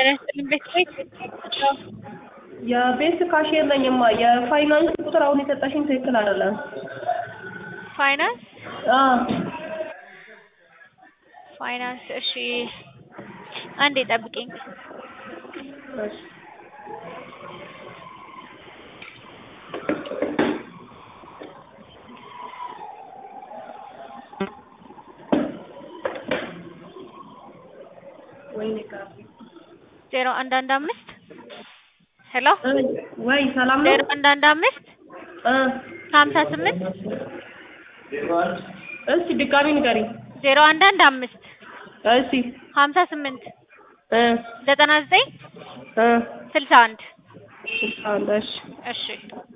ጤና ይስጥልኝ ቤት ቤት የቤት ካሽ የለኝማ። የፋይናንስ ቁጥር አሁን የሰጠሽኝ ትክክል አይደለም። ፋይናንስ አዎ ፋይናንስ እሺ፣ አንዴ ጠብቂኝ። እሺ። ወይኔ ካፌ ዜሮ አንድ አንድ አምስት ሄሎ እ ወይ ሰላም ነው? ዜሮ አንድ አንድ አምስት እ ሀምሳ ስምንት እስቲ ድጋሚ ንገሪኝ። ዜሮ አንድ አንድ አምስት እሺ ሀምሳ ስምንት እ ዘጠና ዘጠኝ እ ስልሳ አንድ ስልሳ አንድ እሺ እሺ